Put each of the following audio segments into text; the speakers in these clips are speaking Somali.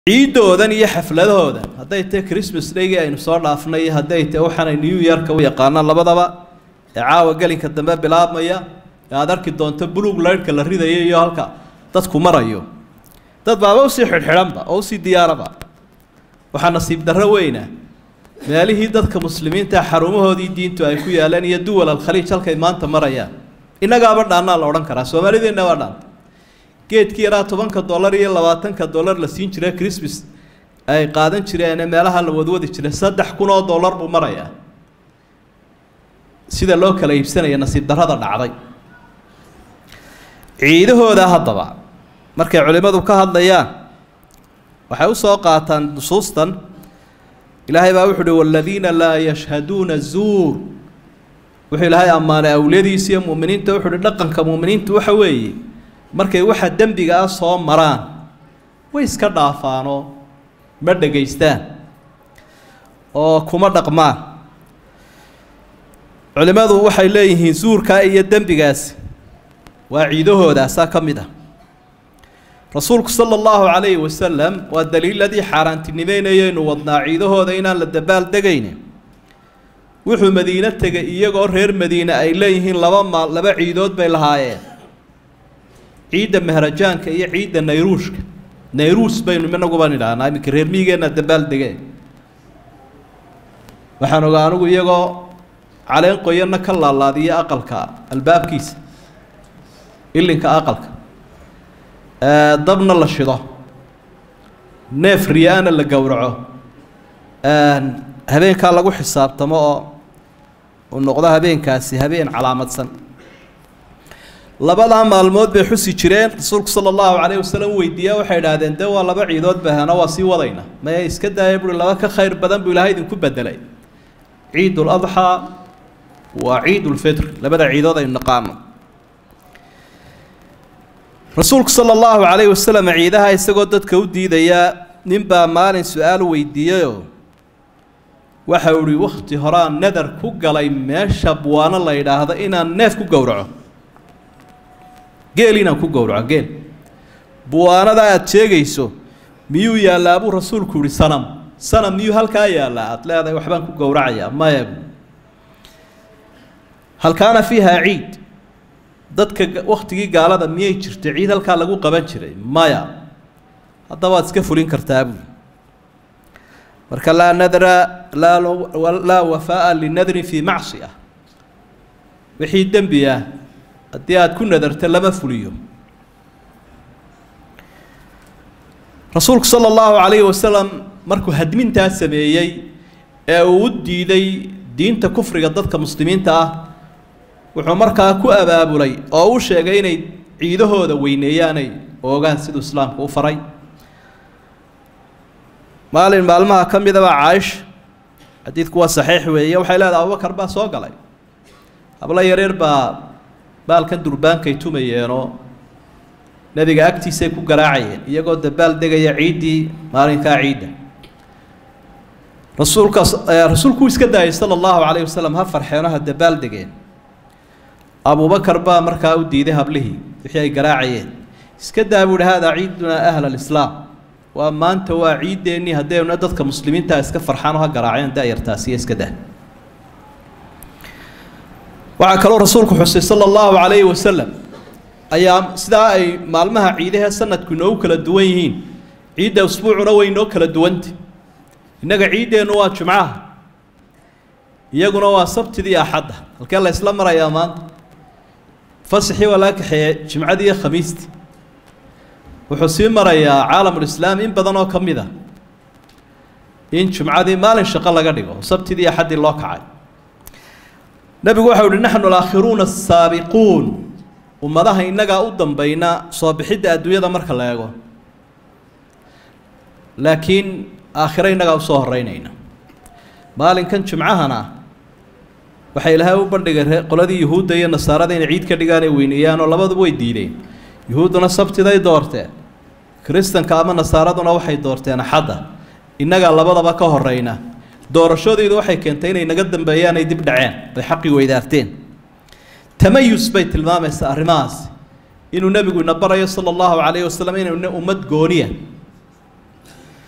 ciidoodan iyo xafladahoodan hadday tahay christmas daygii aynu soo dhaafnay hadday tahay waxaanay new yorka u yaqaanaan labadaba ee caawa gelinka dambe bilaabmaya ee aada arki doonto bulug leyrhka la ridayo iyo halka dadku marayo dad baaba usii xidhxidhanba oo usii diyaaraba waxaa nasiib darro weyna meelihii dadka muslimiinta xarumahoodii diintu ay ku yaaleen iyo duwal alkhaliij halkay maanta marayaan innagaaba dhaannaa la odhan karaa soomaalideenna waa dhaan geedkii yaraa tobanka dollar iyo labaatanka dollar la siin jiray christmas ay qaadan jireene meelaha la wadwadi jiray saddex kun oo dollar buu marayaa sida loo kala iibsanaya nasiib darrada dhacday ciidahooda haddaba markay culimmadu ka hadlayaan waxay u soo qaataan nusuustan ilaahay baa wuxu uhi waladiina laa yashhaduuna zuur wuxuu ilaahay ammaanay awliyadiisa iyo mu'miniinta wuxu uhi dhaqanka mu'miniinta waxa weeye markay waxa dembiga ah soo maraan way iska dhaafaanoo ma dhegaystaan oo kuma dhaqmaan culimmadu waxay leeyihiin suurkaa iyo dembigaasi waa ciidahoodaasa ka mid ah rasuulku sala allahu calayhi wasalam waa daliiladii xaaraantinimeynayaynu wadnaa ciidahooda inaan la dabaaldegayne wuxuu madiine tegay iyagoo reer madiine ay leeyihiin laba maal laba ciidood bay lahaayeen ciidda mahrajaanka iyo ciidda nayruushka nayruus baynu inaguba nidhaahnaa iminka reer miigeenna dabaaldegeen waxaan ogaa anigu iyagoo caleen qoyanna ka laalaadiya aqalka albaabkiisa ilinka aqalka dabna la shido neef riyaana la gowraco habeenkaa lagu xisaabtamo oo uu noqdo habeenkaasi habeen calaamadsan labadaa maalmood bay xusi jireen rasuulku sala allahu calayh wasalam weydiiyaa waxay idhaahdeen dee waa laba ciidood bahana waa sii wadayna maya iska daaya buui laba ka khayr badan buu ilahay idinku bedelay ciid ladxaa waa ciid lfitr labada ciidood aynu naqaano rasuulku sala allahu calayh wasalam ciidaha isagoo dadka u diidayaa ninbaa maalin su-aal weydiiyeyoo waxa uu ihi wakhti horaan nadar ku galay meesha buwaano la yidhaahdo inaan neef ku gowraco geel inaan ku gowraco geel buwaanada aada sheegayso miyuu yaallaa buu rasuulku yihi sanam sanam miyuu halkaa yaallaa aada leedahay waxbaan ku gowracayaa maya hal kaana fiiha ciid dadka wakhtigii gaalada miyay jirtay ciid halkaa lagu qaban jiray maya haddaba waad iska fulin kartaa buuli marka laa nadra laa laa wafaa'a linadrin fii macsiya wixii dembi ah haddii aada ku nadarta lama fuliyo rasuulku sala allahu calayhi wasalam markuu hadmintaa sameeyey ee uu u diiday diinta kufriga dadka muslimiinta ah wuxuu markaa ku abaabulay oo u sheegay inay ciidahooda weyneeyaanay oogaan siduu islaamku u faray maalin maalmaha ka midaba caaisha xadiidku waa saxiix weeye waxay leedahay abubakar baa soo galay hablo yareer baa baalkan durbaankay tumayeenoo nebiga agtiisay ku garaacayeen iyagoo dabaal degaya ciiddii maalinkaa ciidda rasuulkaas rasuulku iska daayay sala allahu calayhi wasalam ha farxeeno ha dabaal degeen abubakar baa markaa u diiday hablihii wixii ay garaacayeen iska daa buu ihi haadaa ciidunaa ahla alislaam waa maanta waa ciideennii haddayna dadka muslimiintaa iska farxaan oo ha garaaceen da-yartaasiyo iska dah waxaa kaloo rasuulku xusay sala allahu calayhi wasalam ayaa sidaa ay maalmaha ciidahee sanadku inoogu kala duwan yihiin ciidda usbuucuna way inoo kala duwantay innaga ciiddeennu waa jumcaha iyaguna waa sabtidii axadda halkee la ysla marayaa maanta fasaxii waa laga kaxeeyey jimcadii iyo khamiistii wuxuu sii marayaa caalamulislaam in badan oo ka mid a in jumcadii maalin shaqo laga dhigo sabtidii axaddii loo kacay nebigu waxau uhi naxnu alaakhiruuna asaabiquun ummadaha innagaa u dambayna soo bixidda adduunyada marka la eego laakiin aakhiro innagaa usoo horeynayna maalinkan jumcahana waxay ilaahay u bandhigay qoladii yuhuudda iyo nasaarada inay ciid ka dhigaan ay weyneeyaan oo labaduba way diideen yuhuudduna sabtiday doorteen kiristanka ama nasaaraduna waxay doorteen axadda innagaa labadaba ka horeyna doorashadoodu waxay keentay inay naga dambeeyaan ay dib dhaceen bay xaqii weydaarteen tamayus bay tilmaamaysaa arrimahaas inuu nebigu ina barayo sala allahu calayhi wasalam inaynu ummad gooniya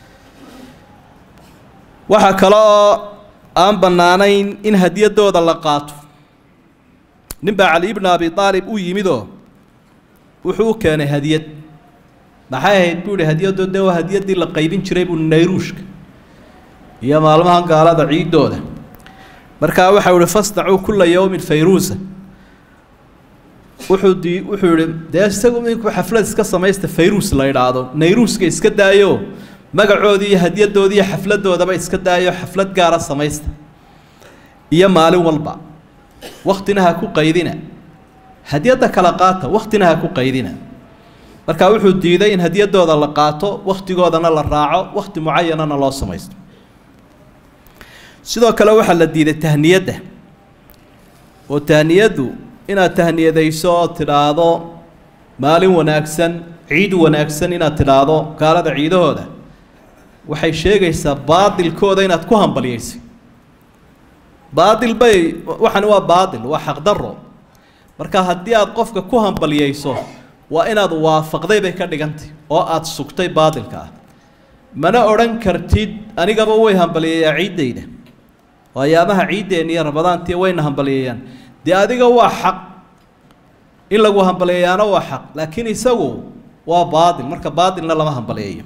waxaa kale oo aan bannaanayn in hadiyadooda la qaato nin baa cali ibna abi aalib u yimidoo wuxuu u keenay hadiyad maxay ahayd buu ihi hadiyadoo dee waa hadiyaddii la qaybin jiray buu nayruushka iyo maalmahan gaalada ciiddooda markaa waxau ihi fasnacuu kulla yowmin fayruusa wuxuu di wuxuu yihi dee isagu inku xaflad iska samaysta fayruus la idhaahdo nayruuska iska daayo magacoodii iyo hadyadoodii iyo xafladoodaba iska daayo xaflad gaara samaysta iyo maalin walba waktina ha ku qaydina hadyadda kala qaata waktina ha ku qaydina markaa wuxuu diiday in hadyadooda la qaato wakhtigoodana la raaco wakhti mucayanana loo samaysto sidoo kale waxaa la diiday tahniyadda oo tahniyaddu inaad tahniyadayso oo tidhaahdo maalin wanaagsan ciid wanaagsan inaad tidhaahdo gaalada ciidahooda waxay sheegaysaa baadilkooda inaad ku hambalyaysay baadil bay waxani waa baadil waa xaqdarro marka haddii aad qofka ku hambalyayso waa inaad waafaqday bay ka dhigantay oo aada sugtay baadilka ah mana odhan kartid anigaba way hambalyeeyaa ciiddayda waayaamaha ciiddeenna iyo ramadaantii wayna hambalyeeyaan dee adiga waa xaq in lagu hambalyeeyaana waa xaq laakiin isagu waa baadil marka baadilna lama hambalyeeyo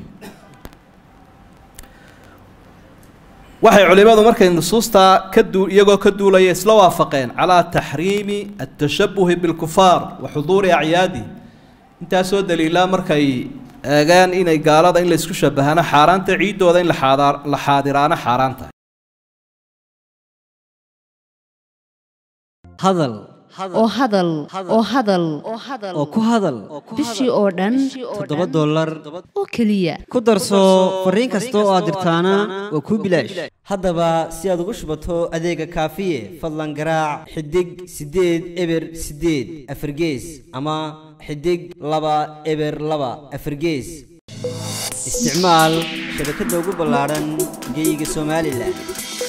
waxay culimadu markay nusuustaa ka duu iyagoo ka duulaya isla waafaqeen calaa taxriimi atashabuhi bilkufaar wa xuduuri acyaadi intaasoo daliilaa markay eegaan inay gaalada in laysku shabahaano xaaraanta ciiddooda in laxaadaar la xaadiraano xaaraanta hadal oo hadal oo hadal oo ku hadal bishii oo dhan toddoba dollar oo keliya ku darso fariin kasta oo aad dirtaana waa kuu bilaash haddaba si aad ugu shubato adeega kaafiye fadlan garaac xidig siddeed eber siddeed afargees ama xidig laba eber laba afargees isticmaal shabakadda ugu ballaadhan geyga somalilan